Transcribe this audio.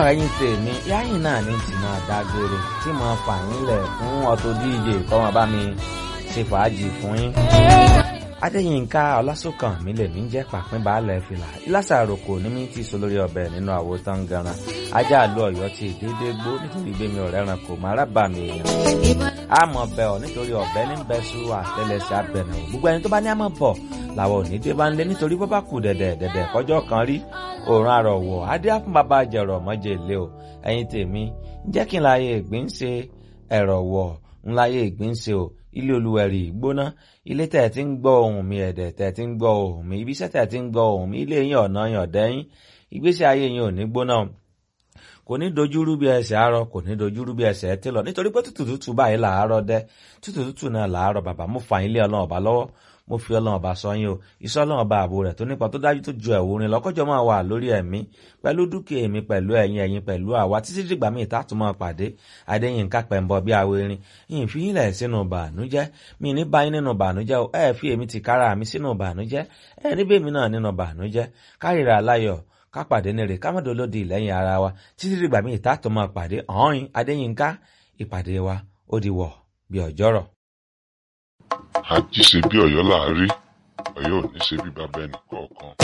ẹ̀yin tèmi yáyìn náà ní tí máa dágbére tí mo fà yín lẹ̀ fún Auto DJ kọ́ wọn bá mi ṣe fàájì fún yín. Adéyínká Ọlásùnkàn mi lè mí jẹ́ pàpín baálẹ̀ fìlà ìlàsà àròkò ní mi ti so lórí ọbẹ̀ nínú àwo tán ganan ajá àlọ́ ọ̀yọ́ ti dédé gbó nítorí gbémi ọ̀rẹ́ ran kò má rábà mi èèyàn. àmọ̀ bẹ̀ ọ́ nítorí ọ̀bẹ ní bẹ́sù àtẹlẹsẹ̀ abẹ̀nà gbogbo ẹni tó bá ní àmọ̀ bọ̀ làwọn òní dé bá ń lé nítorí bó bá kù dẹ̀dẹ̀ dẹ̀dẹ̀ kọjọ́ kan rí òòrùn àrọ̀wọ̀ adé àfún bàbá jẹ̀rọ̀ mọ́jẹ̀ ilé o ẹ̀yin tèmi jẹ́ kí n láyé ìgbín ṣe ẹ̀rọ̀ wọ̀ ń láyé ìgbín ṣe o ilé olúwẹ̀rì gbóná ilé tẹ̀ tí ń gbọ́ ohùn mi ẹ̀dẹ̀ tẹ̀ tí ń gbọ́ ohùn mi ibiṣẹ́ tẹ̀ tí ń gbọ́ ohùn mi ilé yín ọ̀nà yàn dẹ́yìn ìgbésí ayé yín ò ní gbóná kò ní dojúrú bí ẹsẹ̀ àárọ̀ kò ní dojúrú bí ẹsẹ̀ tí lọ nítorí pé tútù tútù báyìí làárọ̀ dẹ́ tútù tútù náà làárọ̀ bàbá mo fà yín lé ọlọ́run ọba lọ́wọ́ mo fi ọlọ́run ọba sọ yín o iṣẹ́ ọlọ́run ọba ààbò rẹ̀ tó nípa tó dájú tó ju ẹ̀wù rin lọ́kọ́jọ́ máa wà lórí ẹ̀mí pẹ̀lú dúkìá èmi pẹ̀lú ẹ̀yin ẹ̀yin pẹ̀lú àwa títí dìgbà míì tá a tún máa pàdé adéyínká pẹ̀mbọ bí awérin yìí fi yín lẹ̀ sínú bànújẹ́ mi ní báyìí nínú bànújẹ́ o ẹ̀ fi èmi ti kára mi sínú bànújẹ́ ẹ̀ níbẹ̀ mi náà nínú bànújẹ́ kárìíra aláyọ̀ ká pàdé nírè ká mọ̀dọ́ lódì lẹ́yìn ara wa títí dìgbà míì tá a tún máa pàdé ọ̀hún adéyínká ìpàdé wa ó di wọ̀ bí ọjọ́rọ̀. àjíṣe bí ọ̀yọ́ là á rí ọ̀yọ́ ò ní ṣe bí bàbá ẹnì kọ̀ọ̀kan.